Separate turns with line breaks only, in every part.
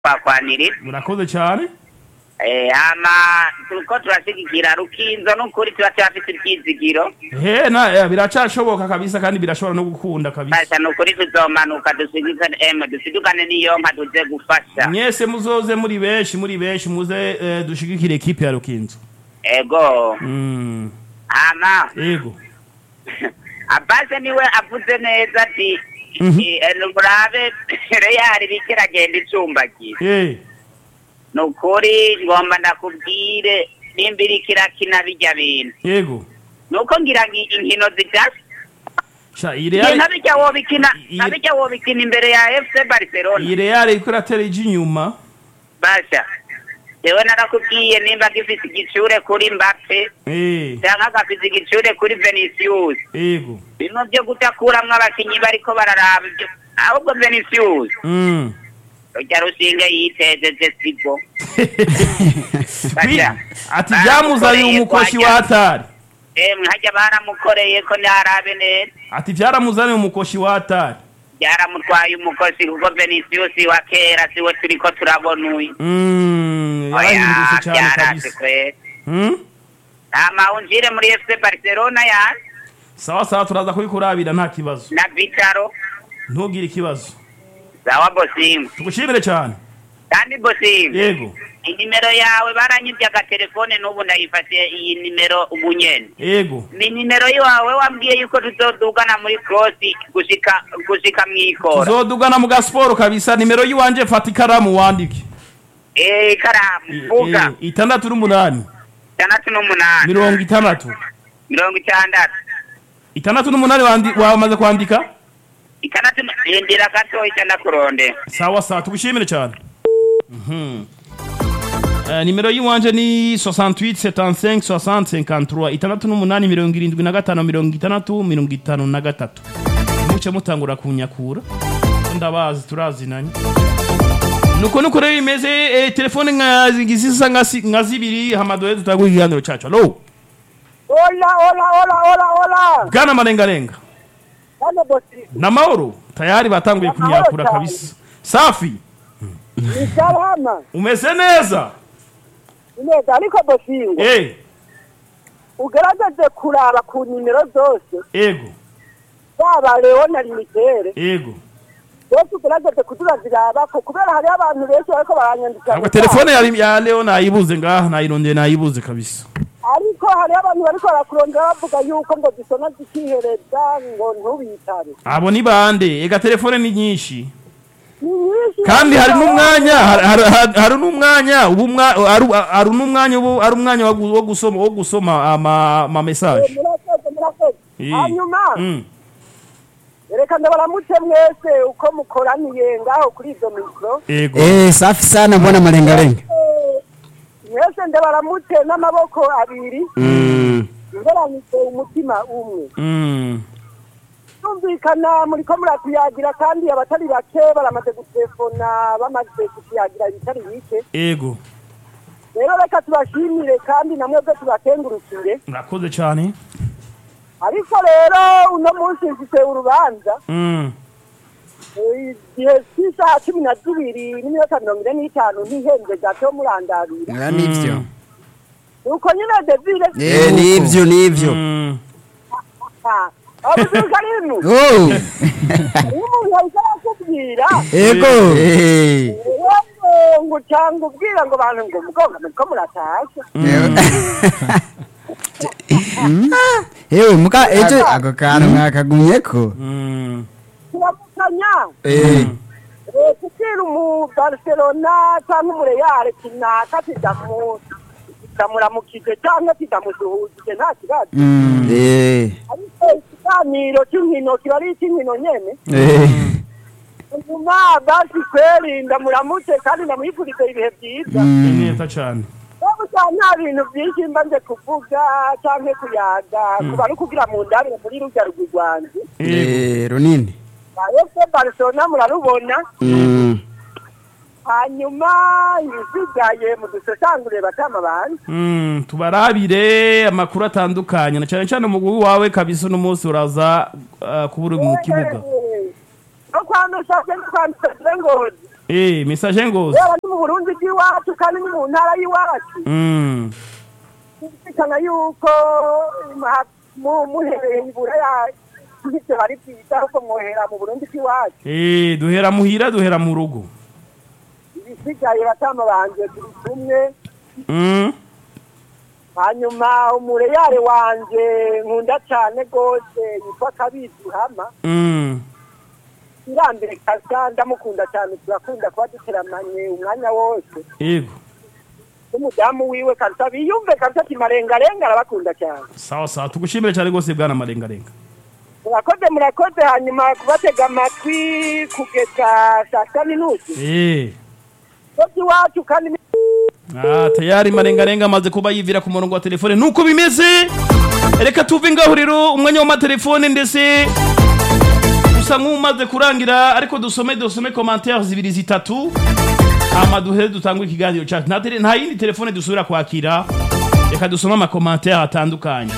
kwakwanirira
murakoze cyane
Eh, hama turiko turashigikira rukinzo n'ukuri turacyafise ivyizigiro
he na eh, biracashoboka kabisa kandi birashobora no gukunda kabisa
basha nukuri tuzomanuka dusigikane em dusidukane n'iyo nka tuze gufasha
mwese muzoze muri benshi muri benshi muze eh, dushigikire ekipe ya rukinzo
ego
mm.
hama
ego
abase niwe avuze neza ati
Mhm.
eh, murabe reyari bikiragenda icumbagira
eh
nukuri ngomba ndakubwire nimba iriko irakina birya bintu
ego
nuko ngira ngo inkino zidasa
sha ireal
nabijya wobikina
i-
nabijya wobikina imbere ya fc barcelona
ireal iko iratera ije inyuma
basha jewe narakubwiye nimba gifise igicure kuri mbappe
eh
canke gafise igicure kuri venicius
ego
bimwe vyo kudakuramwo abakinyi bariko bararaba ivyo ahubwo venicius
mm.
rujya rushinge yitejeje sigo
Bi-
Basha,
ati byamuzanye umukoshi wa hatari
emwe harya baramukoreye ko ntarabe neza
ati byaramuzaniye umukoshi wa hatari
byaramutwaye umukozi kuko venicius wa kera siwe turiko turabona uyu
Mm,
oya
yarahindutse cyane
byarase
kabisa
kwera
Mm?
hama unjire muri fc barcelona ya
sawa sawa turaza kubikurabira nta kibazo
na vitaro
ntugire ikibazo
sawa bosimu
tugushimire cyane
kandi bosimu
yego
inimero yawe baranyibye agatelefone n'ubu ndayifatiye iyi nimero ubu nyene
yego
ni nimero yawe wambwiye yuko tuzodugana muri krosi gushika gushika mwikora
tuzodugana mu gasiporo kabisa nimero y'iwanje fata ikaramu wandike
eh karamu
I-
vuga
eh, itandatu n'umunani
itandatu n'umunani
mirongo itandatu
mirongo itandatu
itandatu n'umunani wandi- wamaze kwandika
itandatu n- indira gato icana kuronde
sawa sawa tugushimire cyane Mhm. Eh, nimero y'iwanje ni 68 75 60 53 itandatu n'umunani mirongo irindwi na gatanu mirongo itandatu mirongo itanu na gatatu muce mutangura kunyakura ndabazi turazinanye nuko nuko rero bimeze eh, telefone nka zisa nka si- nka zibiri hamadoye tutagura ikiganiro cacu alo
Hola, hola, hola, hola, hola.
bwana marengarenga
Hano bosi.
na mahoro tayari batanguye kunyakura
cyane.
kabisa safi
Ni salama.
umeze neza
Neza ariko bosingo.
eh
Ugerageze kuraba ku nimero zose.
ego
Baba Leo na Limitere.
ego
Bose ugerageze kuturaziraba ko kubera hari abantu benshi bariko baranyandika.
ntabwo telefone ya, ya leo nayibuze ngaha nayirondeye nayibuze kabisa
Ariko hari abantu bariko barakurondera bavuga yuko ngo zisona zikihereza ngo ntubitabe.
abo ni bande ega telefone ni nyinshi
Ni nyinshi.
kandi hari n'umwanya hari- hari hari- hari n'umwanya ubu mwa- hari- hari n'umwanya ubu ari umwanya wo gu- wo gusoma wo gusoma ama ama message
Murakoze, murakoze.
Eh.
Hanyuma.
Mm.
Reka ndabaramutse mwese uko mukoraniye ngaho kuri izo mikro.
ego
Eh, safi sana mbona malengalenga.
mwese ndabaramutse n'amaboko abiri
Mm.
ngeranyije umutima umwe
Mm.
tumvikana muriko muratuyagira kandi abatari bake baramaze gutelefona bamaze kutuyagira ibitari bike
ego
rero reka tubashimire kandi namwebwe tubakengurukire
murakoze cyane
ariko rero uno munsi mfise urubanza
Mm.
eh, igihe cy'isaha cumi na zibiri n'iminota mirongo ine n'itanu ntihenze gato murandabira
Ah, nivyo.
nuko nyine devire
Eh, nivyo nivyo.
Mm.
abuzuka rino
Oh.
iyo umuntu ahise arakubwira
Ego. Eh.
wowe ngo cyangwa ubwira ngo abantu ngo mugonga muriko muratasha
Ewe muka ejo ako kantu mwakagumyeko.
Mm.
turamukanya
Eh.
Eh, kubwira umu barcelona cyangwa umureyare kinaka kidamu kidamuramukije cyangwa kidamusuhuzije nta kibazo
Mm. Eh.
ariko ikiganiro cy'inkino kiba ari icy'inkino nyene
Eh.
nyuma basi kweri ndamuramutse kandi ndamwifurize ibihe byiza
ni
Mm.
neza cyane
Wowe cyane nta bintu byinshi mba nje kuvuga cyangwa kuyaga kuba ari ukugira mu ndabire muri rujya rugwi rwanjye
ego
Eh, runini.
ese barcelona murarubona
Mm.
hanyuma ibisigaye mudusesangure batama bantu
Mm, tubarabire amakuru atandukanye na cyane cyane umugwi wawe kabisa uno munsi uraza uh, kuba uri mu kibuga
no kwandusha no kwandusha ngozi
eh message ngozi
yaba ni mu burundi bw'iwacu kandi ni mu ntara y'iwacu
mm
kumvikana yuko ma- mu- muhereye iburaya ivyo hari byiza ahubwo mwohera mu burundi bw'iwacu
eh duhera muhira duhera mu rugo
ibisigaye batama banje turi kumwe
mm
hanyuma umureyare wanje nkunda cane rwose yitwa kabizi hama
mm
irambere kasa ndamukunda cyane turakunda kuba duteramanye umwanya wose
yego
n'umudamu wiwe kabisa biyumve kabisa ati marengarenga arabakunda cyane
sawa sawa tugushimire cyane rwose bwana marengarenga
murakoze murakoze hanyuma kubatega amatwi kugeza saa sita n'inusu
eh
so by'iwacu kandi ni-
Ah, tayari marengarenga amaze kuba yivira ku murongo wa telefone nuko bimeze reka tuve ngaho rero umwanya w'amatelefone ndetse usa nk'umaze kurangira ariko dusome dusome commentaires zibiri zitatu hama duhere dutangure ikiganiro cyacu nta, tele- nta yindi telefone dusubira kwakira reka dusome amakomantere atandukanye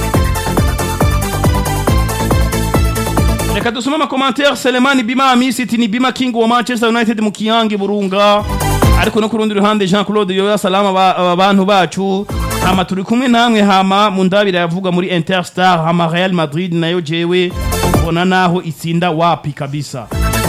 reka dusome amakomantere selemani bima amisi iti ni bima king wa manchester united mu kiyange burunga ariko no ku rundi ruhande jean claude yoya salama ba- aba bantu bacu hama turi kumwe namwe hama mu ndabira yavuga muri interstar hama real madrid nayo jewe mbona naho itsinda wapi kabisa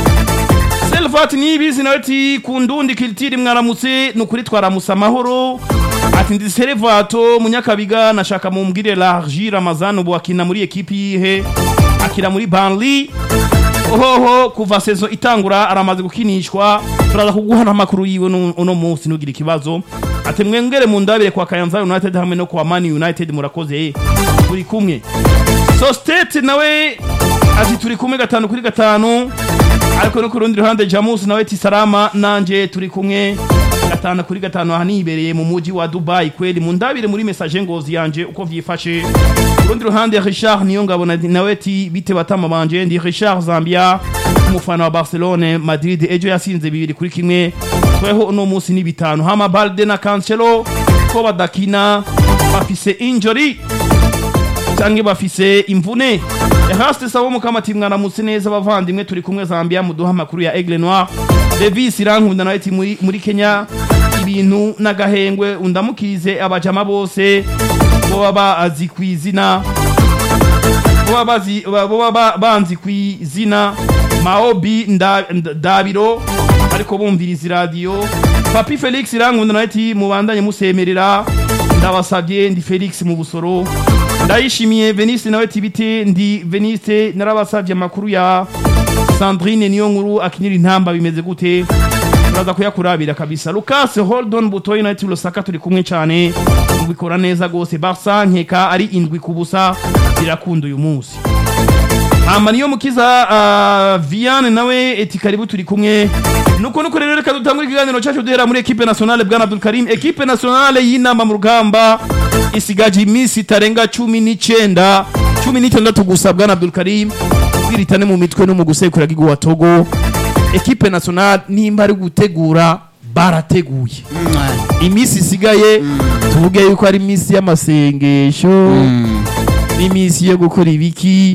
Selvat nibizi nawe ati kundundi kilitiri mwaramutse nukuri twaramutse amahoro ati ndi Selvato munyakabiga nashaka mumbwire Largi Ramazan ubu akina muri ekipi yihe akira muri Burnley ohoho kuva sezo itangura aramaze gukinishwa turaza kuguha n'amakuru yiwe nu- uno munsi nugira ikibazo ati mwengere mu ndabire kwa Kayanza United hamwe no kwa Man United murakoze turi kumwe so state nawe ati turi kumwe gatanu kuri gatanu ariko no ku rundi ruhande jamus nawe ati salama nanje turi kumwe gatanu kuri gatanu aha nibereye mu muji wa dubai kweli mu ndabire muri message ngozi yanje uko vyifashe ku rundi ruhande richard niyo ngabo nawe ati bite batama banje ndi richard zambia umufana wa barcelone madrid ejo yasinze bibiri kuri kimwe tweho uno munsi ni bitanu hama balde na cancelo ko badakina bafise injury canke bafise imvune eraste sabo mukamati mwaramutse neza bavandimwe turi kumwe zambia muduha amakuru ya aigle noir davis irankunda nawe ati muri, muri kenya ibintu n'agahengwe undamukirize abajama bose boba bazi kw'izina boba bazi- boba ba- banzi kw'izina maobi Nda- Nda- dabiro ariko bumviriza iradiyo papi felix irankunda nawe ati mubandanye musemerera ndabasabye ndi felix mu busoro ndayishimiye veniste nawe ati bite ndi veniste narabasabye amakuru ya sandrine niyo nkuru akinira intamba bimeze gute turaza kuyakurabira kabisa lucas holdon butoyi nawe ati lusaka turi kumwe cyane ubikora neza rwose barsa nkeka ari indwi ku busa birakunda uyu munsi hama niyo mukiza uh, viane nawe eti karibu turi kumwe nuko nuko rero reka dutangure ikiganiro cyacu duhera muri ekipe nationale bwana abdul karim ekipe nationale y'inama mu rugamba isigaje iminsi itarenga cumi n'icenda cumi n'itandatu gusa bwana abdul karim kwiritane mu mitwe no mu gusekura gigu wa togo ekipe nationale nimba ari gutegura barateguye iminsi isigaye tuvuge yuko ari iminsi y'amasengesho n'iminsi yo gukora ibiki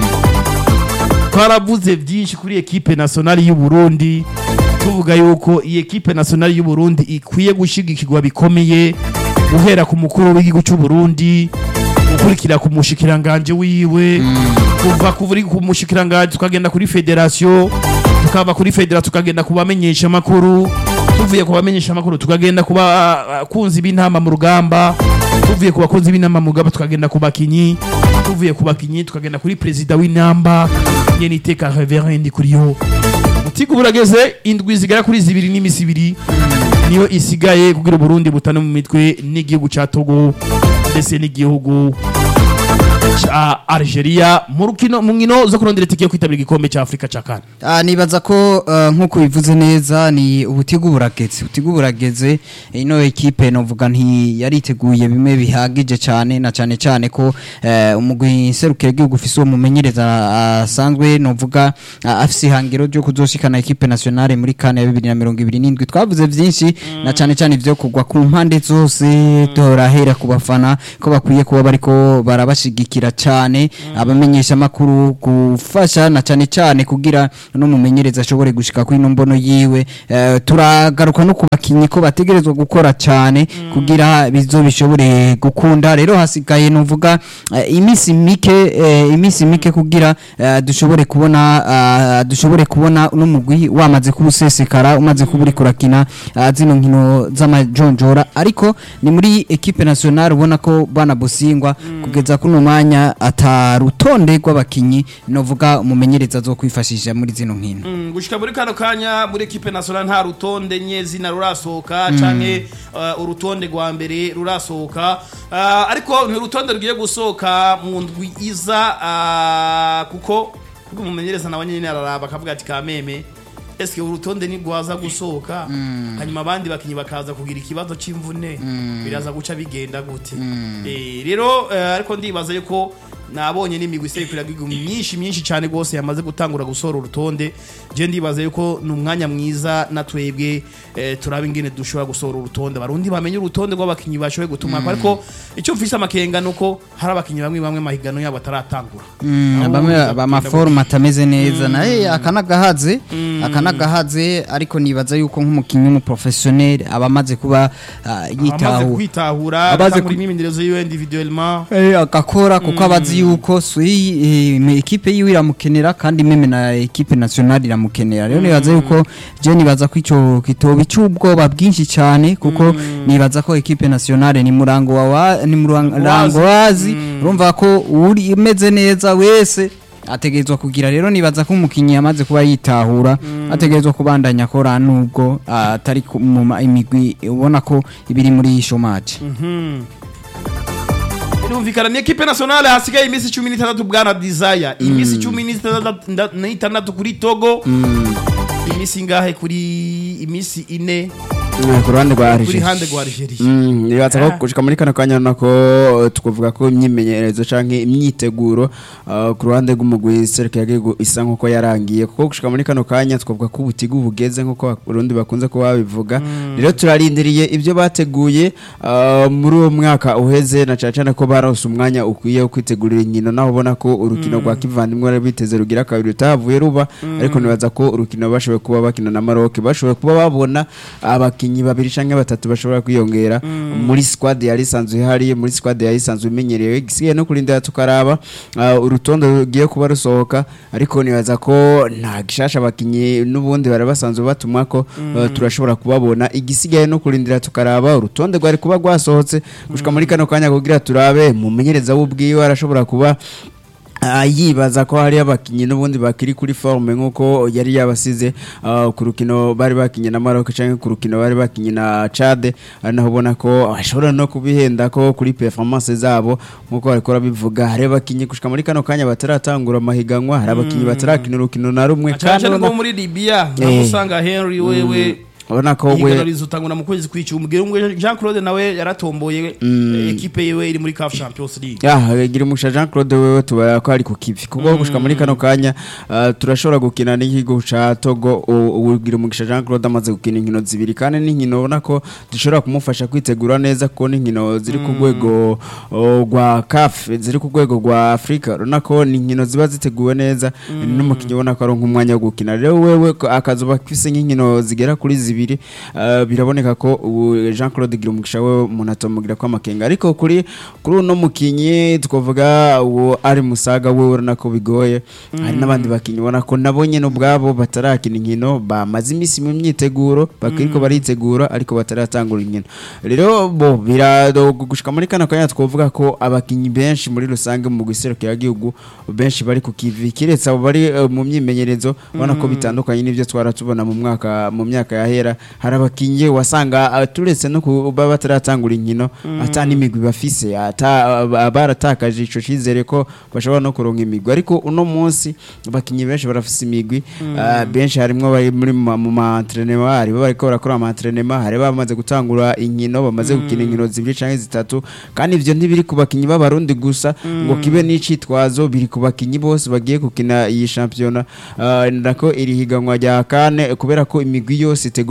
twaravuze byinshi kuri ekipe nationale y'u Burundi tuvuga yuko iyi ekipe nationale y'u Burundi ikwiye gushigikirwa bikomeye guhera ku mukuru w'igihugu cy'u Burundi gukurikira ku mushikiranganje wiwe kuva kuri ku mushikiranganje tukagenda kuri federation tukava kuri federation tukagenda ku bamenyesha amakuru tuvuye ku bamenyesha amakuru tukagenda ku bakunzi b'intama mu rugamba tuvuye ku bakunzi b'intama mu rugamba tukagenda ku bakinyi tuvuye ku bakinyi tukagenda kuri perezida w'intamba nyene iteka reverend kuri yo utiga burageze indwi zigera kuri zibiri n'imisi ibiri niyo isigaye kugira uburundi butane mu mitwe n'igihugu ca togo ndetse n'igihugu ca algeria mu rukino mu nkino zo kurondera itike yo kwitabira igikombe ca afurika ca kane
Ah, nibaza ko uh, nk'uko bivuze neza ni ubutigu burageze ubutigu burageze ino ekipe novuga nti yariteguye bimwe bihagije cyane na cyane cyane ko uh, umugwi serukira igihugu ufise uwo mumenyereza asanzwe novuga uh, afise ihangiro ryo kuzoshikana ekipe nationale muri kane ya bibiri na mirongo ibiri n'indwi twavuze vyinshi na cyane cyane ivyo kugwa ku mpande zose turahera ku bafana ko bakwiye kuba bariko barabashigikira gushigikira cyane abamenyesha makuru gufasha na cyane cyane kugira no mumenyereza ashobore gushika kuri ino mbono yiwe Eh, turagaruka no ku bakinyi ko bategerezwa gukora cyane kugira bizo bishobore gukunda rero hasigaye nuvuga eh, iminsi mike eh, iminsi mike kugira eh, dushobore kubona ah, dushobore kubona uno mugwi wamaze kubusesekara umaze kuburi kurakina ah, zino nkino z'amajonjora ariko ni muri equipe nationale ubona ko bana busingwa kugeza kuno mwanya atarutonde rw'abakinyi novuga umumenyereza zo kwifashisha muri zino nkino
Mm, gushika muri kano kanya muri equipe nationale nta rutonde nyezina rurasohoka canke uh, urutonde rwa mbere rurasohoka uh, ariko ni urutonde rugiye gusohoka mu ndwi iza uh, kuko kuko umumenyereza nawe nyene araraba akavuga ati kameme eske urutonde ni rwaza gusohoka hanyuma abandi bakinyi bakaza kugira ikibazo c'imvune biraza guca bigenda gute Eh, rero eh, ariko ndibaza yuko nabonye n'imigwi iserukira igihugu myinshi myinshi cyane rwose yamaze gutangura gusohora urutonde je ndibaza yuko ni umwanya mwiza na twebwe eh, turaba ingene dushobora gusohora urutonde barundi bamenye urutonde rw'abakinyi bashoboye gutuma ariko icyo mfise amakenga nuko hari abakinyi bamwe bamwe mahigano yabo ataratangura Nabo
bamwe
biza kugenda
bamaforume atameze neza naye akanagahaze akanagahaze ariko nibaza yuko nk'umukinnyi w'umuprofesiyoneri aba amaze kuba ah,
amaze
yitaho
kwitahura
Abaze
abatangura
ku-
imyimenyerezo yiwe individuellement
Eh, agakora kuko abazi yuko sui eh, me- ekipe yiwe iramukenera kandi meme na ekipe nationale iramukenera rero nibaza yuko je nibaza ko ico kitoba cy'ubwoba bwinshi cyane kuko nibaza ko ekipe nationale ni murango wa wa- ni murango wazi urumva ko uri imeze neza wese ategerezwa kugira rero nibaza ko umukinnyi yamaze kuba yitahura ategerezwa kubandanya akora nubwo ah, atari ku- mu ma- imigwi ubona ko ibiri muri shomaje
birumvikana ni ekipe nationale hasigaye iminsi cumi n'itandatu bwana desire iminsi cumi n'itandatu nda- n'itandatu kuri togo iminsi ingahe kuri iminsi ine
ku ruhande rwa
kuri
Algeria
hande rwa algeria
Mm, nibaza
Ah.
ko gushika muri kano kanya nako eh, twavuga ko imyimenyerezo canke imyiteguro eh, ku ruhande rw'umugwi serukira gihugu isa nkuko yarangiye kuko gushika muri kano kanya twavuga ko ubutigu bugeze nkuko abarundi bakunze kuba babivuga rero turarindiriye ibyo bateguye eh, muri uwo mwaka uheze na cane cane ko barose umwanya ukwiye wo kwitegurira inkino naho ubona ko urukino rwa kivandimwe bari biteze rugira kabiri rutahavuye ruba ariko nibaza ko urukino bashoboye kuba bakina na Maroc bashoboye kuba babona abakinyi babiri canke batatu bashobora kwiyongera muri squad yari isanzwe ihari muri squad yari isanzwe imenyerewe gisigaye no kurindira tukaraba uh, urutonde rugiye kuba rusohoka ariko nibaza ko nta gishasha abakinyi n'ubundi bari basanzwe batuma ko uh, turashobora kubabona igisigaye no kurindira tukaraba urutonde rwari kuba rwasohotse gushika muri kano kanya kugira turabe mumenyereza w'ubwiwe arashobora kuba Ah, yibaza ko hari abakinyi n'ubundi bakiri kuri forme nkuko yari yabasize ah, ku rukino bari bakinye na Maroc canke ku rukino bari bakinye na Chad ari naho ubona ko bashobora no kubihenda ko kuri performance zabo nkuko bariko bivuga hari abakinyi gushika muri kano kanya bataratangura amahiganwa hari abakinyi batarakina urukino na rumwe
cyane cyane
ubona-
ko muri libya
Eh.
namusanga henry wewe
ubona ko
ihiganwa
we
rizotangura mu kwezi kw'icumi umubwira umwe jean claude nawe yaratomboye eh, ekipe yiwe iri muri caf champions league
ya gira umusha Jean Claude wewe tubara ko ari ku kivi kuko gushika muri kano kanya ah, turashobora gukina n'ikigo ca Togo u- ugira umugisha Jean Claude amaze gukina inkino zibiri kandi n'inkino ubona ko dushobora kumufasha kwitegura neza kuko n'inkino ziri ku rwego oh, rwa CAF ziri ku rwego rwa Afrika urabona ko ni inkino ziba ziteguwe neza n'umukinnyi ubona ko ari nk'umwanya wo gukina rero wewe ko akazuba afise nk'inkino zigera kuri zibiri ah, biraboneka ko ubu Jean Claude gira umugisha we umuntu atomugira ko amakenga ariko kuri kuri uno mukinyi twavuga uwo ari musaga we urabona ko bigoye hari n'abandi bakinyi ubona ko nabo nyene ubwabo batarakina inkino bamaze iminsi mu myiteguro bakiriko baritegura ariko bataratangura inkino rero bo birado gushika muri kano kanya twavuga ko abakinyi benshi muri rusange mu guserukira igihugu benshi bari ku kivi kiretse abo bari eh, mu myimenyerezo ubona ko bitandukanye n'ivyo twara tubona mu mwaka mu myaka yahera hari abakinyi wasanga ah, turetse no kuba bataratangura inkino ata n'imigwi bafise ata ah, baratakaje ico cizere ko bashobora no kuronka imigwi ariko uno munsi abakinyi benshi barafise imigwi ah, benshi harimwo bari muri ma- mu ma entraînement hari bariko barakora ama entraînement hari bamaze gutangura inkino bamaze gukina inkino zibiri canke zitatu kandi ivyo ntibiri ku bakinyi b'abarundi gusa ngo kibe n'icitwazo biri ku bakinyi bose bagiye gukina iyi shampiyona Ah, ndako iri higanwa rya kane kubera ko imigwi yose itegurwa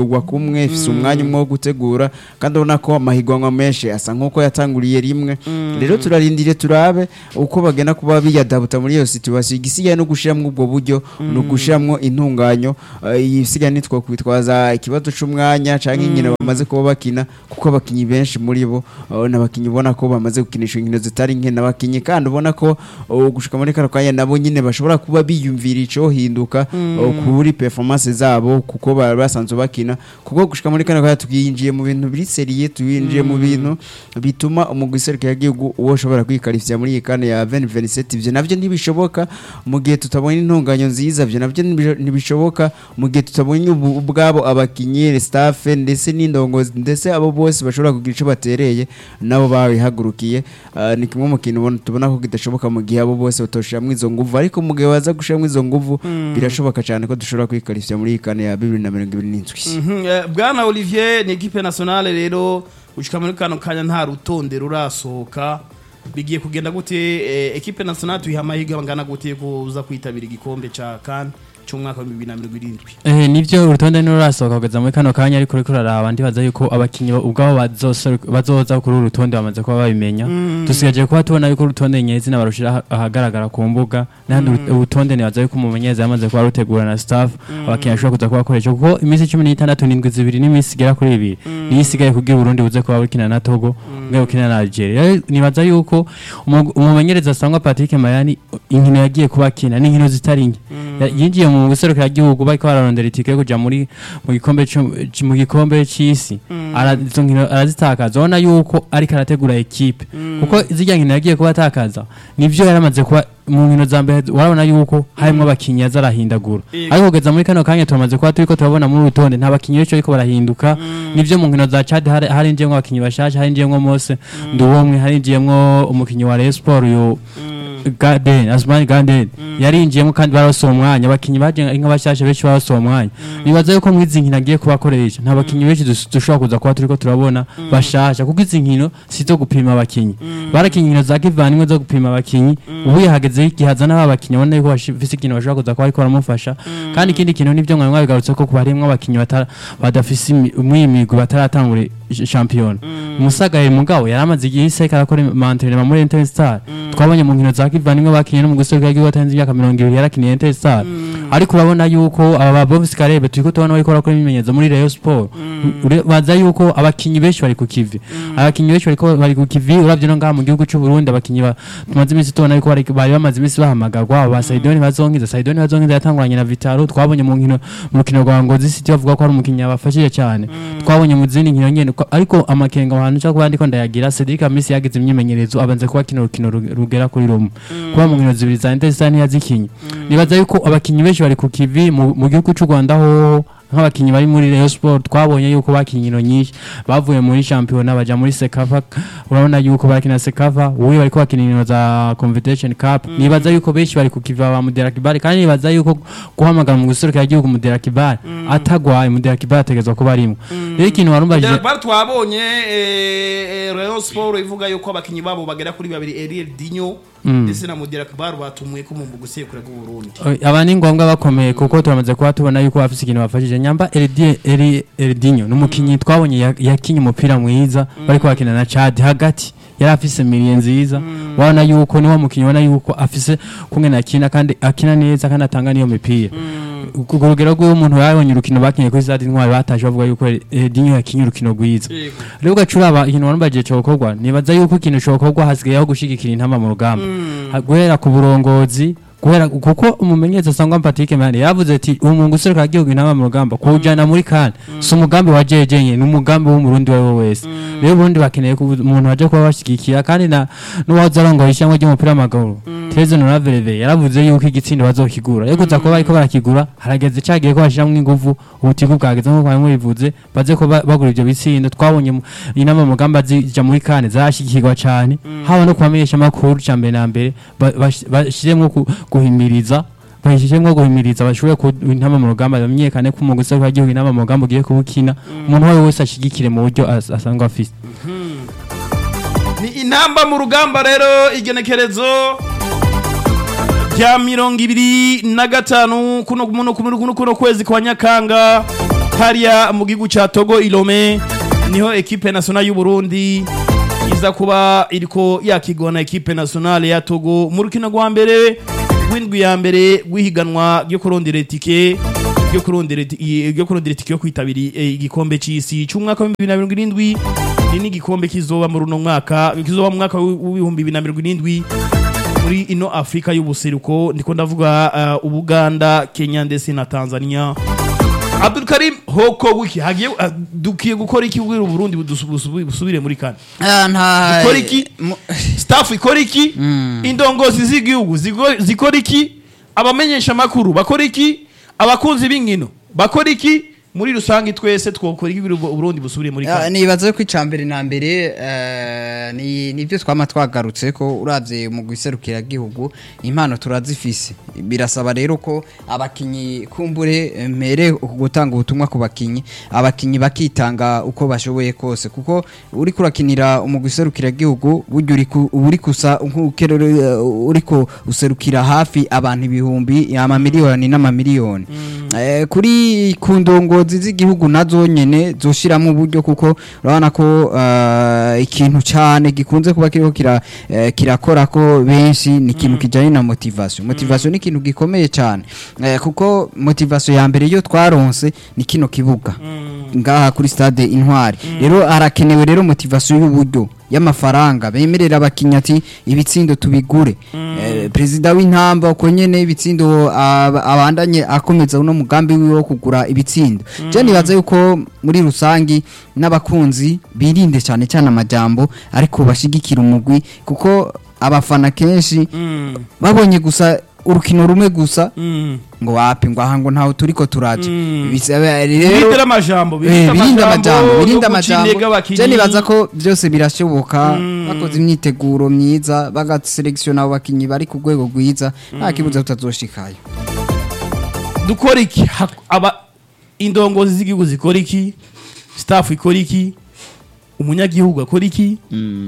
itegurwa kumwe ifise umwanya umwe wo gutegura kandi ubona ko amahiganwa menshi asa nk'uko yatanguriye rimwe rero turarindire turabe uko bagenda kuba biyadabuta muri iyo situation igisigaye no gushiramwo ubwo buryo no gushiramwo intunganyo eh, igisigaye nitwo kwitwaza ikibazo c'umwanya canke inkino bamaze kuba bakina kuko abakinyi benshi muri bo eh, n'abakinyi ubona ko bamaze gukinisha inkino zitari nke n'abakinyi kandi ubona ko eh, gushika muri kano kanya nabo nyine bashobora kuba biyumvira ico hinduka eh, kuri performance zabo kuko bari basanzwe bakina kuko gushika muri kano kanya twinjiye mu bintu biri seriye twinjiye mu bintu bituma umugwi serukira igihugu uwo ushobora kwikarifya muri iyi kane ya 2027 ivyo navyo ntibishoboka mu gihe tutabonye intunganyo nziza ivyo navyo ntibi- ntibishoboka mu gihe tutabonye ubu- ubwabo abakinyi staff ndetse n'indongozi ndetse abo bose bashobora kugira ico batereye nabo babihagurukiye Ah, ni kimwe mu kintu ubona- tubona ko kidashoboka mu gihe abo bose batoshiramwo izo nguvu ariko mu gihe baza gushiramwo izo nguvu birashoboka cyane ko dushobora kwikarifya muri iyi kane ya 2027
Mhm, eh, bwana olivier ni ekipe nationale rero gushika muri kano kanya nta rutonde rurasohoka bigiye kugenda gute eh, ekipe nationale tuyiha amahirwe angana gute kuza kwitabira igikombe ca kan c'umwaka wa bibiri na mirongo irindwi
Eh, nivyo urutonde ntirurasohoka kugeza muri kano kanya ariko uriko uraraba ndibaza yuko abakinyi bo- ubwabo bazoseru- bazoza kuri uru rutonde bamaze kuba babimenya dusigaje kuba tubona yuko urutonde nyezina barushira aha- ahagaragara ku mbuga n'ahandi uru- urutonde nibaza yuko umumenyereza yamaze kuba rutegura na staff abakinyi bashobora kuza kubakoresha kuko iminsi cumi n'itandatu n'indwi zibiri n'iminsi igera kuri ibiri niyo isigaye kugira uburundi buze kuba bukina na togo bwe bukina na algeria Rero nibaza yuko umu- umumenyereza asangwa patrick mayani inkino yagiye kuba akina n'inkino zitari nke Ya- yinjiye mu gihugu bariko bararondera itike yo kuja muri mu gikombe c'u- c- mu gikombe c'isi Ara- izo nkino arazitakaza ubona yuko ariko arategura ekipe kuko zirya nkino yagiye kuba atakaza nivyo yaramaze kuba mu nkino za mbere urabona yuko harimwo abakinyi yaza arahindagura
Yego.
ariko kugeza muri kano kanya turamaze kuba turiko turabona muri urutonde nta bakinyi benshi bariko barahinduka nivyo mu nkino za Chad hari- harinjiyemwo abakinyi bashasha harinjiyemwo Mose Nduwomwe harinjiyemwo umukinyi wa Rayon Sport uyu Garden Asmani Garden yarinjiyemo kandi barose umwanya abakinyi baje ari nk'abashasha benshi barose umwanya nibaza yuko mu izi nkino agiye kubakoresha nta bakinyi benshi dus- dushobora kuza kuba turiko turabona bashasha kuko izi nkino si zo gupima abakinyi barakinye inkino za kivandimwe zo gupima abakinyi ubu yahageze igihe hazana ba bakinyi ubona yuko bafise ikintu bashobora kuza kuba ariko baramufasha kandi ikindi kintu nivyo mwari mwabigarutse ko kuba harimwo abakinyi batara- badafise imi- umwimigwi bataratangura shampiyona umusagaye mugabo yari amaze igihe iseka arakora mantenema muri Interstar twabonye mu nkino za kivandimwe bakinye no mu gusohoka igihugu atarenze imyaka mirongo ibiri yarakiniye Interstar ariko urabona yuko aba ba Bovis Karebe turiko tubona bariko barakora imyimenyerezo muri Rayon Sport Ure- baza yuko abakinyi benshi bari ku kivi abakinyi benshi bariko bari ku kivi uravye no ngaha mu gihugu c'u Burundi abakinyi ba- tumaze iminsi tubona yuko bari bari bamaze iminsi bahamagarwa aba ba Saidoni bazonkiza Saidoni bazonkiza yatanguranye na Vitaro twabonye mu nkino mu rukino rwa Ngozi City bavuga ko ari umukinyi yabafashije cyane twabonye mu zindi nkino nyene ko- ariko amakenga ahantu cyo kuba ndiko ndayagira Cedric Amisi yagize imyimenyerezo abanze kuba kino rukino ru- rugera kuri rumwe kuba mu nkino zibiri za Interstar ntiyazikinye nibaza yuko abakinyi benshi bari ku kivi mu mu gihugu cy'u Rwanda ho nk'abakinyi bari muri Rayon Sport twabonye yuko bakinye inkino nyinshi bavuye muri shampiyona baja muri Sekafa urabona yuko bakina Sekafa ubu bariko bakina inkino za Confederation Cup nibaza yuko benshi bari ku kiva ba Mudera Kibali kandi nibaza yuko guhamagara mu guserukira igihugu Mudera Kibali atagwaye Mudera Kibali ategezwa kuba arimo rero ikintu warumbaje
Derbar twabonye eh, eh, Rayon Sport ivuga yuko abakinyi babo bagera kuri babiri Eriel Dinyo ndetse na Mudira Kibar batumwe ko mu gusekura bw'u Burundi
aba ni ngombwa bakomeye kuko turamaze kuba tubona yuko bafite ikintu bafashije nyamba Erdi- Eri- Erdinho ni umukinnyi twabonye ya- yakinye umupira mwiza bariko bakina na Chad hagati yari afise miliye nziza wabona yuko niwo mukinnyi ubona yuko afise kumwe akina kandi akina neza kandi atanga niyo mipira ku rugero rw'umuntu yabonye urukino bakinye kuri stade intwari bataje bavuga yuko Erdinho yakinye urukino rwiza
Yego.
rero ugacuraba ikintu warumbagiye cokorwa nibaza yuko ikintu cokorwa hasigayeho gushigikira intama mu rugamba Ha- guhera ku burongozi guhera kuko umumenyereza asangwa Patrick Mane yavuze ati umuntu useruka igihugu intama mu rugamba kuwujana muri kan si umugambi wa jeje nye ni umugambi w'umurundi wewe wese rero ubundi bakeneye ko umuntu waje kuba bashigikira kandi na n'uwahoze arongoye ishyamba ry'umupira w'amaguru Tereze Noravereve yaravuze yuko igitsindo bazokigura rero kuza kuba bariko barakigura harageze cagiye ko bashiramwo inguvu ubutiku bwageze nkuko bamwe bivuze baze ko ba- bagura ivyo bitsindo twabonye mu- inama mu rugamba zija muri kane zarashigikirwa cane haba no kubamenyesha amakuru ca mbere na mbere ba- bash- bashiremwo ku- guhimiriza bahishijemwo guhimiriza bashobore ku intama mu rugamba bamenyekane ko umugwi useruka igihugu intama mu rugamba ugiye kubukina umuntu uwo ari we wese ashigikire mu buryo as- asanzwe afise
ni intamba mu rugamba rero igenekerezo rya mirongo ibiri na gatanu kuno kuno kuno kuno kuno kwezi kwa nyakanga hariya mu gihugu ca Togo Ilome niho equipe nationale y'u Burundi iza kuba iriko yakigona equipe nationale ya Togo mu rukino rwa mbere w'indwi ya mbere rw'ihiganwa ryo kurondera itike ryo kurondera iti- i- ryo kurondera itike yo kwitabira eh, igikombe c'isi c'umwaka wa 2027 ni n'igikombe kizoba mu runo mwaka kizoba mu mwaka w'ibihumbi 2027 muri ino Afrika y'ubuseruko ndiko ndavuga uh, Ubuganda Kenya ndetse na Tanzania Abdul Karim hoko wiki hagiye uh, dukiye gukora iki ubwira Burundi budusu- busu- busubire muri kane
Ah, nta
Ikora iki?
mu-
staff ikora iki indongozi z'igihugu zigo- zikora iki abamenyesha makuru bakora iki abakunzi b'inkino bakora iki muri rusange twese twokora iki kugira ngo Burundi busubire muri
Ah,
kane
nibaza ko icambere na mbere eh, ni nibyo twama twagarutse ko uravye mu guserukira gihugu impano turazifise birasaba rero ko abakinyi kumbure eh, mpere gutanga ubutumwa ku bakinyi abakinyi bakitanga uko bashoboye kose kuko uri kurakinira mu guserukira gihugu buryo uri ku- uba uri kusa nk'ukerere uriko userukira hafi abantu ibihumbi amamiliyoni n'amamiliyoni Eh, kuri ku ndongozi z'igihugu nazo nyene zoshiramo uburyo kuko urabona ko eh, ikintu cyane gikunze kuba kiriko kira eh, kirakora ko benshi ni ikintu kijanye na motivation motivation ni ikintu gikomeye cyane Eh, kuko motivation ya mbere yo twaronse ni kino kibuga ngaha kuri stade intwari rero harakenewe rero motivation y'uburyo y'amafaranga bemerera abakinnyi ati ibitsindo tubigure Eh, perezida w'intamba uko nyene ibitsindo ab- abandanye akomeza uno mugambi wiwe wo kugura ibitsindo je nibaza yuko muri rusangi n'abakunzi birinde cyane cyane amajambo ariko bashigikira umugwi kuko abafana kenshi
Mm,
babonye gusa urukino rumwe gusa
mm.
ngo wapi ngo aha ngo ntaho turiko turaja
Mm.
Bisaba
birinde
rero
amajambo
Eh, birinde amajambo
yo
birinde
guca
amajambo
intege abakinyi.
je nibaza ko byose birashoboka
Mm.
bakoze imyiteguro myiza bagaselekisiona abo bakinyi bari ku rwego rwiza nta kibuza tutazoshikayo
dukora iki Hak- aba indongozi z'igihugu zikora iki staff ikora iki umunyagihugu akora iki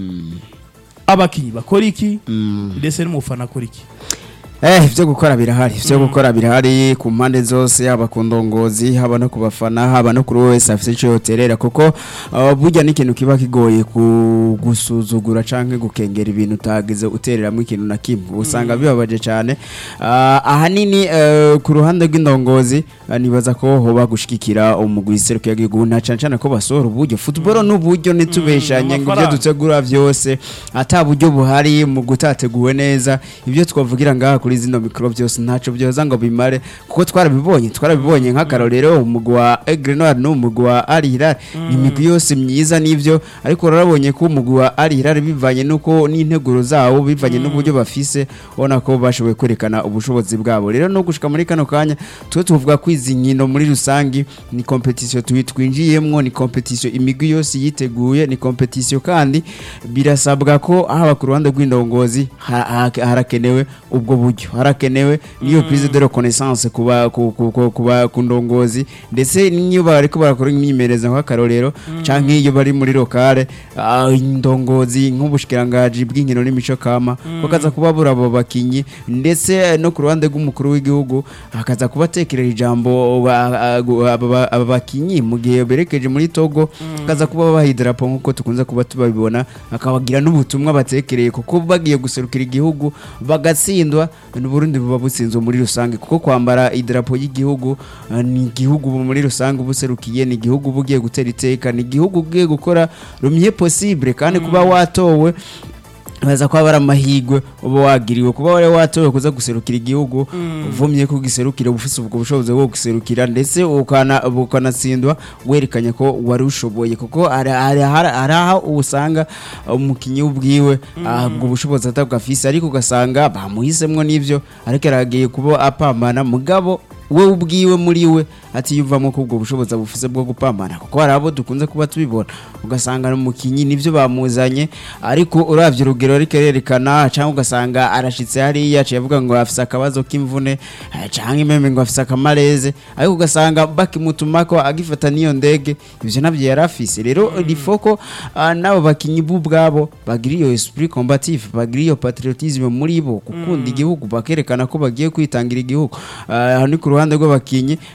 abakinyi bakora iki ndetse n'umufana akora iki
Eh, ivyo gukora birahari ivyo gukora birahari ku mpande zose haba ku ndongozi haba no ku bafana haba no kuri wese afite ico yoterera kuko uh, burya n'ikintu kiba kigoye ku gusuzugura canke gukengera ibintu utagize utereramo ikintu na kimwe usanga bibabaje cane uh, ahanini uh, ku ruhande rw'indongozi uh, nibaza ko hoba gushigikira umugwi iserukiye igihugu na cane cane ko basohora uburyo football n'uburyo nitubeshanye ngo ivyo
amafaranga.
dutegura vyose ata buryo buhari mu gutateguwe neza ibyo twavugira ngaha kuri zino mikoro byose ntaco byoza ngo bimare kuko twarabibonye twarabibonye nk'akarorero umugwi wa Aigle Noir n'umugwi wa Al Hilal ni imigwi yose myiza n'ivyo ariko urabonye ko umugwi wa Al Hilal bivanye nuko n'integuro zawo bivanye n'uburyo bafise ubona ko bashoboye kwerekana ubushobozi bwabo rero no gushika muri kano kanya twe tuvuga ko izi nkino muri rusangi ni competition twi- twinjiyemwo ni competition imigwi yose yiteguye ni competition kandi birasabwa ko haba ku ruhande rw'indongozi ha- ha- harakenewe ubwo buryo harakenewe niyo prise de reconnaissance kuba ku- ku- ku- kuba ku ndongozi ndetse niyo bariko barakora imyimenyerezo nk'akarorero canke iyo bari muri lokale ah, indongozi nk'ubushikirangaji bw'inkino n'imico kama bakaza kuba bura abo bakinyi ndetse no ku ruhande rw'umukuru w'igihugu hakaza kubatekerera ijambo ba- aba ba- aba bakinyi mu gihe berekeje muri Togo hakaza kuba babaha idarapo nk'uko tukunze kuba tubabibona akabagira n'ubutumwa batekereye kuko bagiye guserukira igihugu bagatsindwa n'uburundi buba butsinzwe muri rusange kuko kwambara idarapo y'igihugu ah, ni igihugu ubu muri rusange uba userukiye ni igihugu uba ugiye gutera iteka ni igihugu ugiye gukora rumye possible kandi kuba watowe baza kuba bari amahirwe uba wagiriwe kuba wari watowe kuza guserukira igihugu uvumye ko ugiserukira uba ufite ubwo bushobozi bwo guserukira ndetse ukana- ukanatsindwa werekanye ko wari ushoboye kuko hari hari- hari- hari aho usanga umukinnyi ubwiwe ah, ubwo bushobozi atabwafise ariko ugasanga bamuhisemwo n'ivyo ariko aragiye kuba apambana mugabo we ubwiwe muri we atiyumvamo ko ubwo bushobozi bufise bwo gupambana kuko hari abo dukunze kuba tubibona ugasanga umukinnyi nivyo bamuzanye ariko uravye urugero ariko arerekana cyangwa ugasanga arashitse hariya aciye avuga ngo afise akabazo k'imvune eh, canke imeme ngo afise akamareze ariko ugasanga bakimutumako agifata n'iyo ndege ivyo navyo yari afise rero rifoko n'abo bakinyi bo ubwabo bagira iyo esprit combatif bagira iyo patriotisme muri bo gukunda igihugu bakerekana ko bagiye kwitangira igihugu Ah, aho ni ku ruhande rw'abakinyi nabo nyene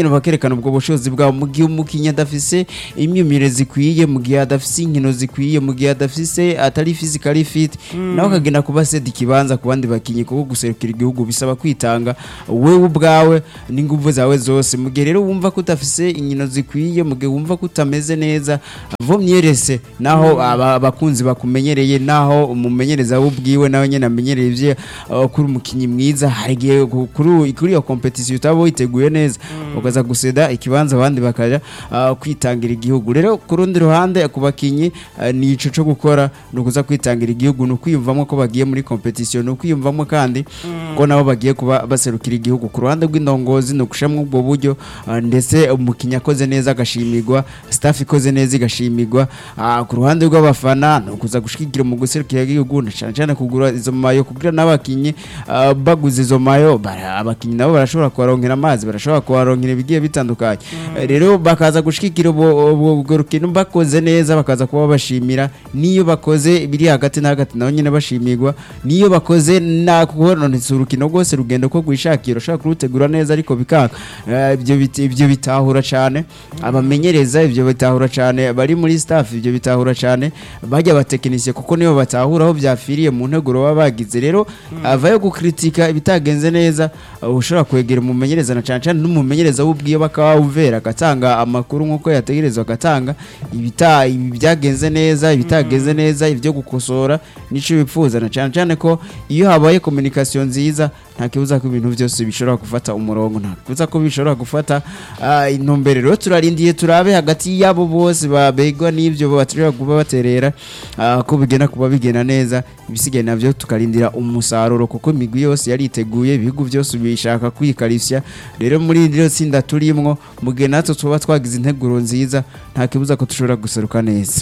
nyine bakerekana ubwo bushobozi bwabo mu gihe umukinnyi adafise imyumire zikwiye mu gihe adafise inkino zikwiye mu gihe adafise atari physically fit nawe akagenda kuba sedi ikibanza ku bandi bakinnyi kuko guserukira igihugu bisaba kwitanga wewe ubwawe n'ingufu zawe zose mu gihe rero wumva ko udafise inkino zikwiye mu gihe wumva ko utameze neza vomyerese naho aba- abakunzi bakumenyereye naho umumenyereza we ubwiwe nawe nyine amenyereye ivye uh, kuri umukinnyi mwiza hari igihe ku- kuri kuri iyo competition utaba witeguye neza ukaza guseda ikibanza abandi bakaja uh, kwitangira igihugu rero ku rundi ruhande ku bakinnyi uh, ni ico co gukora ni ukuza kwitangira igihugu ni ukwiyumvamo ko bagiye muri competition ni ukwiyumvamo kandi ko nabo bagiye kuba baserukira igihugu ku ruhande rw'indongozi ni ugushiramo ubwo buryo uh, ndetse umukinnyi akoze neza agashimirwa staff ikoze neza igashimirwa uh, ku ruhande rw'abafana ni ukuza gushigikira mu guserukira igihugu na cyane cyane kugura izo mayo kugira n'abakinnyi uh, baguze izo mayo bara- abakinnyi nabo barashobora kubaronkera amazi barashobora kubaronkera ibigiye bitandukanye Eh, rero bakaza gushigikira ubwo ubwo- ubwo rukino bakoze neza bakaza kuba bashimira niyo bakoze biri hagati na hagati nabo nyine bashimirwa niyo bakoze na kubononetse urukino rwose rugenda uko gwishakira ushobora kurutegura neza ariko bikanga Eh, ibyo biti- ibyo bitahura cyane abamenyereza ibyo bitahura cyane bari muri staff ibyo bitahura cyane bajya abatekinisiye kuko nibo batahura aho byafiriye mu nteguro baba bagize rero avayo gukritika ibitagenze neza uh, ushobora kwegera umumenyereza na cyane cyane n'umumenyereza w'ubwiye bakaba wumvera agatanga amakuru nk'uko yategerezwa agatanga ibita ibi byagenze neza ibitagenze neza ibyo gukosora nico bipfuza na cyane cyane ko iyo habaye communication nziza nta kibuza ko ibintu byose bishobora gufata umurongo nta kibuza ko bishobora gufata ah, intumbero rero turarindiye turabe hagati yabo bose babegwa n'ibyo baturira kuba baterera ah, ko bigenda kuba bigenda neza ibisigaye nabyo tukarindira umusaruro kuko imigwi yose yariteguye ibihugu byose bishaka kwikarishya rero muri iri tsinda turimwo mu gihe natwe tuba twagize integuro nziza nta kibuza ko dushobora guseruka neza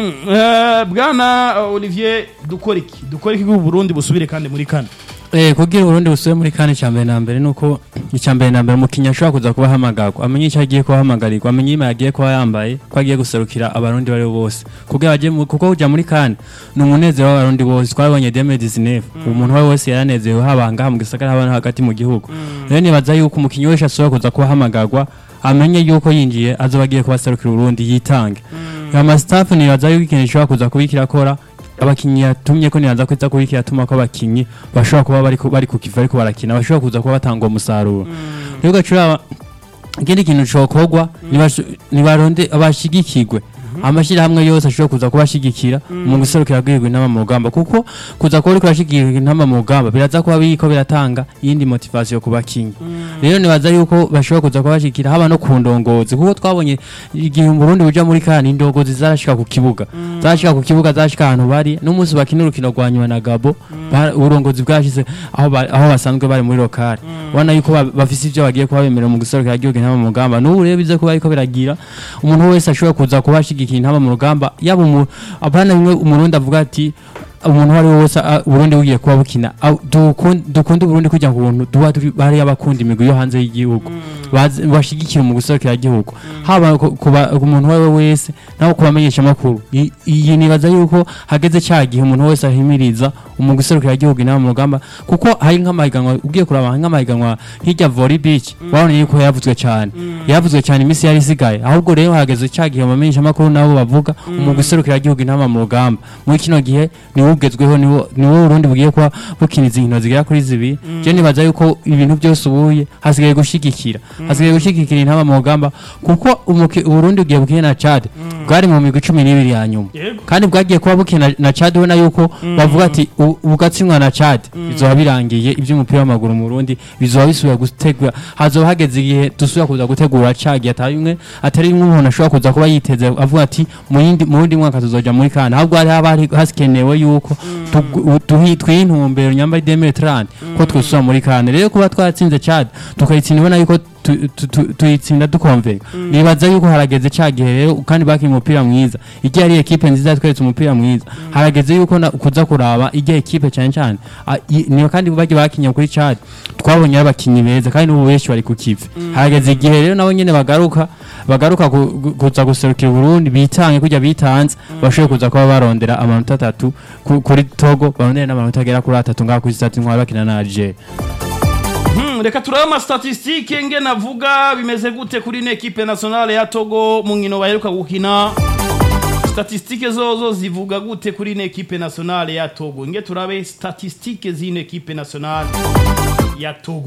Eh, bwana uh, olivier dukora iki dukora iki ngo Burundi busubire kandi muri kane
Eh, kugira Burundi busubire muri kane cya mbere na mbere nuko icya mbere na mbere umukinnyi ashobora kuza kuba ahamagarwa amenye icyo agiye kuba ahamagarirwa amenye ima yagiye kuba yambaye ko agiye guserukira abarundi bari bo bose kugira bajye mu- kuko kujya muri kane ni umunezero w'abarundi bose twabonye deme dizinefu umuntu uwo wese yaranezerewe haba ngaha mu gisagara haba no hagati mu gihugu rero nibaza yuko umukinnyi wese ashobora kuza kuba ahamagarwa amenye yuko yinjiye azoba agiye kuba aserukira uburundi yitange amasitafu nibaza yuko ikintu gishobora kuza kuba kirakora abakinnyi yatumye ko nibaza ko iza kuba kiratuma ko abakinnyi bashobora kuba bari ku- bari ku kiva ariko barakina bashobora kuza kuba batanga uwo musaruro rero ugacura ikindi kintu cokorwa nibashu- nibaronde abashigikirwe amashyirahamwe yose ashobora kuza kubashigikira mu guserukira rwego intama mu rugamba kuko kuza kuba uriko urashigikira intama mu rugamba biraza kuba biriko biratanga iyindi motivasiyo ku bakinyi rero nibaza yuko bashobora kuza kubashigikira haba no ku ndongozi kuko twabonye igihe mu Burundi buja muri kane indongozi zarashika ku kibuga zarashika ku kibuga zarashika ahantu bari n'umunsi bakina urukino rwa nyuma na Gabo ba- uburongozi bwashize aho ba- aho basanzwe bari muri lokale ubona yuko ba- bafise ivyo bagiye kuba bemerera mu guserukira igihugu intama mu rugamba n'ubu rero bize kuba ariko biragira umuntu wese ashobora kuza kuba ashigikira intama mu rugamba yaba umu- apana bimwe umurundi avuga ati umuntu uwo ari we wese ah, uburundi bugiye kuba bukina ah, dukun- dukunde uburundi kugira ngo ubuntu duba turi bari abakunda imigwi yo hanze y'igihugu bazi- bashigikira mu guserukira igihugu haba ku- ku ba- ku muntu uwo ari we wese naho kubamenyesha amakuru I- iyi nibaza yuko hageze cya gihe umuntu wese ahimiriza mu guserukira igihugu inama mu rugamba kuko hari nk'amahiganwa ugiye kuraba hari nk'amahiganwa nk'irya volley beach wabonye yuko yavuzwe cyane yavuzwe cyane iminsi yari isigaye ahubwo rero hageze cya gihe bamenyesha amakuru nabo bavuga mu guserukira igihugu inama mu rugamba muri kino gihe niwo ugezweho niwo niwo Burundi bugiye kuba bukiniza inkino zigera kuri zibiri je nibaza yuko ibintu byose ubuye hasigaye gushigikira hasigaye gushigikira intama mu rugamba kuko umuki- Uburundi bugiye bukina na Chad bwari mu migwi cumi n'ibiri ya nyuma
Yego.
kandi bwagiye kuba bukina na Chad ubona yuko bavuga ati "U- bugatsindwa na Chad bizoba birangiye iby'umupira w'amaguru mu Burundi bizoba bisubira gutegura hazoba hageze igihe dusubira kuza gutegura Chad atari imwe atari imwe umuntu ashobora kuza kuba yiteze avuga ati mu yindi mu wundi mwaka tuzoja muri kana ahubwo hari haba hari hasikenewe yuko tugu- tuhi- twiha intumbero nyamba demetrand ko twusura muri kana rero kuba twatsinze Chad tukayitsinda ubona yuko tu- tu- tu- tuyitsinda dukomveka nibaza yuko harageze cya gihe rero kandi bakinnye umupira mwiza igihe ari ekipe nziza yatweretse umupira mwiza harageze yuko na- kuza kuraba igihe ekipe cyane cyane Ah, i- niyo kandi bagiye bakinnye kuri Chad twabonye ari abakinnyi beza kandi n'ubu benshi bari ku kivi harageze igihe rero nabo nyine bagaruka bagaruka ku- gu- kuza guserukira Burundi bitange kujya bitanze bashoboye kuza kuba barondera amanota atatu ku- kuri Togo barondera n'amanota agera kuri atatu ngaho kuri stade nk'aho bakina na Algeria
Hmm, reka turabe amastatistike nge navuga bimeze gute kuri ino ekipe nationale ya Togo mu nkino baheruka gukina statistike zozo zivuga gute kuri ino ekipe nationale ya Togo nge turabe statistike z'ino ekipe nationale ya Togo